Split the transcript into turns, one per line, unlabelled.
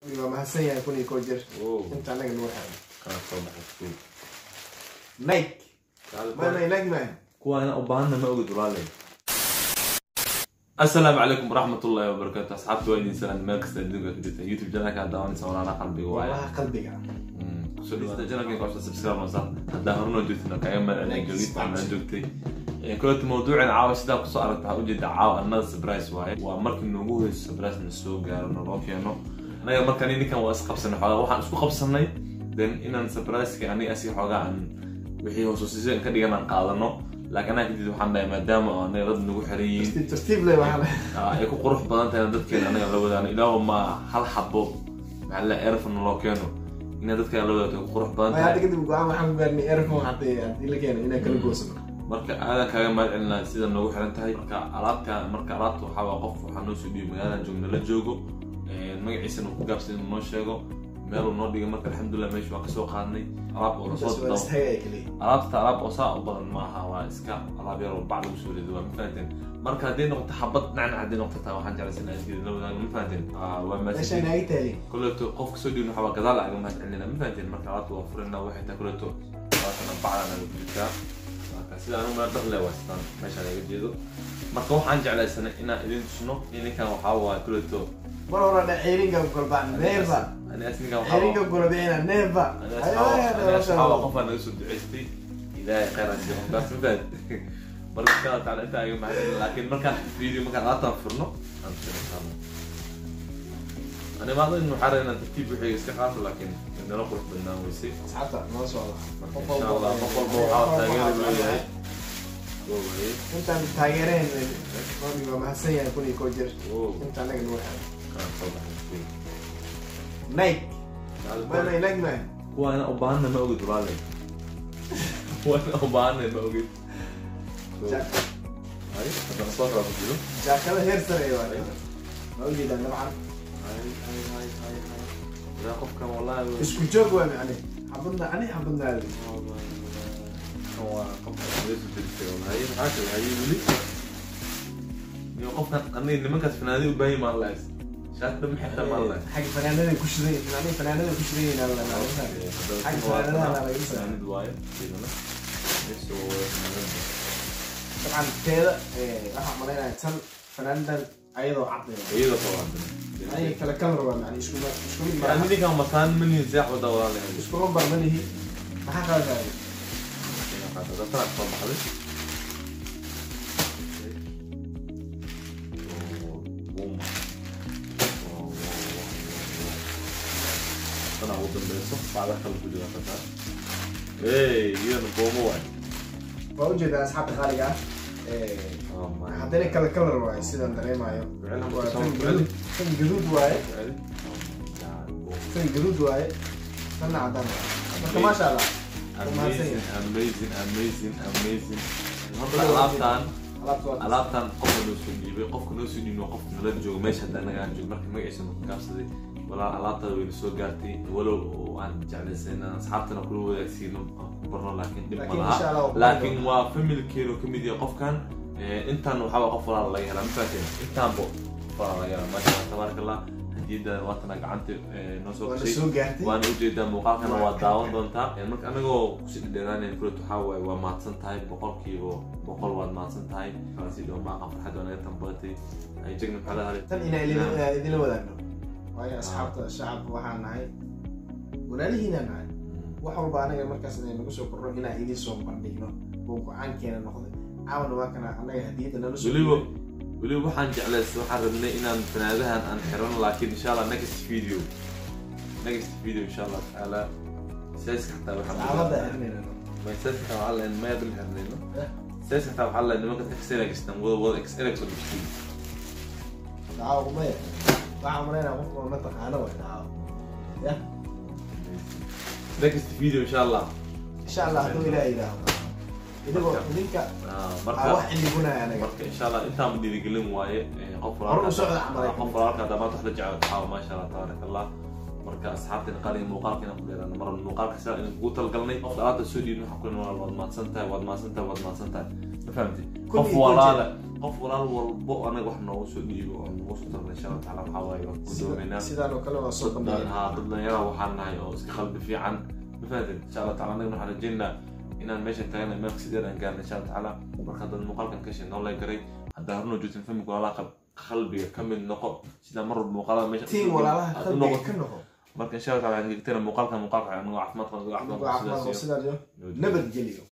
waa mahadsan yahay kun iyo koo jir
Wow.
inta anaga noo xeran
Kana soo baxay school.
nike
Kaalin
ma nike nike man
kuwaana u baahana ma ogid walaalay asalaamu calaykum waraxmatullaahi wabarakaatu asxaabta waa idin salaan meel kasta adduunka ka jirta youtube channelka hadda daawanaysa walaalaha qalbiga waaye
wallaha qalbiga
Mm, kusoo dhawaada channelka inka subscribe noosa haddaa hornoo joogtina kaga mahadcelin joogista aan joogtay Ee, koleeta mawduucan caawa sidaa kusoo aragta waxaa ujeeda caawa another surprise waaye waa markii noogu horeysa surprise na soo gaaro naloo keeno anaga markaan ninkan waa isqabsanay xoogaa waxaan isku qabsanay then inaan surprise-ka aniga asiga xoogaa aan wixii hoososiisa ka dhigan aan qaadano laakiin anaa kadib waxaan dhahay maadaama oo anaga dad nagu xiran yihiin
tartiib tartiib le waxaa le
Ah, ay ku qurux badan tahay dadkeena anaga la wadaano ilaahu ma hal xabo maxaa la erfon loo keeno inaa dadkeena la wadaagto ay ku qurux badan
Ay, hadda
tahay
kadib go-aan waxaan ku gaarnay airphone haddii haddii la keeno inaan kala goosano
marka aadan kaaga mahad celinaa sida noogu xiran tahay marka alaabta marka alaabta waxaa waa qof waxaa noo soo dhiibo magaaladan joogna la joogo Een, magaciisana uu ku gaabsan inuu noo sheego meeluu noo dhigay marka alxamdulilah meesha waa kasoo qaadnay alaab oo lasoo
intaas waa
dabo
istaaga kaliya
alaabta alaab oo saa u badan ma aha waa iska alaab yar oo bac lagu soo rido waa ma fahanteen marka haddii noqoto xabad dhinacna haddii noqoto taa waxaan jeclaysan inaan la wadaago ma fahanteen Ah, waa
meesha
mahadsantihiin
inaaga taali
kuleeto qofka soo dhiibna waxaa gadaal aga mahad celinayna ma fahanteen marka alaabta waa furina waxay tahay kuleeto waatana bacdan aga ku jirtaa marka sida anu meel dhahle waa sidaan meeshaan aga jeedo marka waxaan jeclaysanay inaan idin tusno ninkan waxaa waaye kuleeto
mar hore dha ceeringa golbaan neeva
ani as ninkan waxaa
ceeringa golobicina neeva
asxaaba qofaa naga soo duceystay ilaahay khayran siiyo qofkaas ma fahanteen marka insha allah taala intaa aga mahad celin laakiin markaan video markaan alaabtaan furno aan tusino ani maadin waxaa rabaa inaan tartiib wixii iska qaato laakiin nala qurux badnaan weysay
asxaabta noo socda
marka insha allah qof walba waxaa taageero leeyahay Wow, waye.
intaan taageereen Robi waa mahadsan yahay kun iyo koo jir
Wow,
inta anaga noo xeran
kana soo baxay school.
nike ma
Kaalin-
nike man
kuwaana u baahana ma ogid walaalay kuwaana u baahana ma ogid
Ja-
Ay, haddana soo kala ku jiro
jaakada heer sare waa ma ujeedaan dabcan
Ay, ay, ay, ay, ay. Ilaa qofkan wallahi waa-
isku joog waa macne xabadna ani xabadnaadi
Kan waa qofka laga soo degtay wallahi. Maxaa kale hayay weli? Iyo qofkan aniga nimankaas fanaanadi u baahan yihiin maan lahays. Shaati dhan maxay xiran maan lahays.
xagga fanaanada ku shiday fanaanada fanaanada ku shiday inaan la naadan Xagga fanaanadaha laga soo-
Fanaanid waaye, sidana. Meesha waa wada fanaanada.
dabcan teeda waxaa malaynaya tan fanaanadan ayadoo cadday
Iyadoo soo wada.
ay kala kalar waa macne isku isku mid
Yani
maaha
ninkan mataan manihin seex wada walaalahay.
iskuma barmanihi maxaa kala tahay
Waxaa dadka soo baxday. Oo, boom. Oo, oo, oo. Tana ugu dambeyso, bacda kale ku jira tata. Hey, iyana boomo waay.
waa ujeedaa asxaabta qaaliga ah
Oh my
haddana kala kalar waaye sidaan dareemayo
Ficil
waa
soo
tan
ficil.
gaduud tan gaduud waaye
God. Oh my God.
tan gaduud waaye tanna cadaan waaye marka maasha allah
Amazing, amazing, amazing, amazing. Horta alaabtan
alaabta waa
alaabtan qofka noo soo dhiibay qofka noo soo dhiibay waa qofka nala joogo meesha hadda anaga aan joogo marka magaciisa nu gaabsaday walaa alaabtada wayna soo gaartay walow oo aan jeclaysan inaan asxaabtana kula wadaagsiino aan ku barno laakiin dhib ma
Laakiin insha Allah
laha
waa ku
laakiin waa familkeenu ka mid yahay qofkan Eh, intaan waxaa waa qof walaal laga helaa ma fahanteen intaanbo qof walaal laga helaa maasha allah tabaaraka allah hadiyada waatana gacanta eh, noo soo
waa la
gashay
soo gaartay
waana ujeedaa muuqaalkana waa
Waa ka-
daawan doontaa marka anagoo kusii dhadheeraanayn kulet waxaa waaye waa mahadsan tahay boqolkiiba boqol waad mahadsan tahay kalasi dhow maaqa farxad waa naga tambaatay ay jegna maxaa la haday
tan inaan idin- idinla wadaagno waayo asxaabta shacabka waxaan nahay walaalihiinaan nahay wax walba anaga markaas inay nagu soo korno inaan idin soo bandhigno oo go-aankeena noqday caawana waa kana anaga hadiyadda nala soo
weliba
dhiibay.
weliba waxaan jeclaystay waxaan rabnay inaan fanaadahan aan xiran laakiin insha allah next video next video insha allah tacaala sayska xataa
saacadda
waxaan
xirnayna
may sayska xataa waxaa leen maya bil xirnayno
Eh.
sayska xataa waxaa leen nimanka xl gastaan wada wada xl soo dhigtay
daawo maya waxaan malaynaa qof oo mataqaano way daawo ya
next video insha allah
insha allah hadduu ilaah yidhaahdo idigoo
Marka-
idinka
Ah,
aa
marka
wax iligunaya anaga
marka insha allah intaan dhiirigelin waaye eh, qof
Hor u socda camal ay
qof walaalka hadda maanta wax la jecel waxaa maasha allah tabaaraka allah marka asxaabtina qaaliga muuqaalka inaan ku dheeraano mar muuqaalka sidaa inaan kugu talgalnay qof alaabta soo dhiibin waxaan ku leeyahay waad mahadsan tahay waad mahadsan tahay waad mahadsan tahay ma fahamtid
Kun
qof
iyo kun
walaala qof walaal walbo anaga wax noogu soo dhiibo oo nagu soo tarna insha allah taala waxaa waaye waa ku doomeynaa
sidaan oo kale waa soo
dad
bandhigay
haa dad dhalinyara waxaan nahay oo iska qalbi fiican ma fahatin insha allah taala anagana waxaan rajeynaa inaan meesha tagana meel sideed aan gaarna insha allah tacaala marka dad muuqaalkan kashay noo leegaray haddaa hornoo joogtin familka walaalaha qab- qalbiga ka mid noqo sidaa mar walba muuqaalada meesha
tiin walaalaha
aad u
qalbiga
noqoto.
ka noqo
marka insha allah taala waxaan gegtana muuqaalkan muuqaalka anagoo caafimaad qaba
Anigoo
caafimaad
caafimaad oo
qaba
sidaa iyo
sidaas iyo
nabadgelyo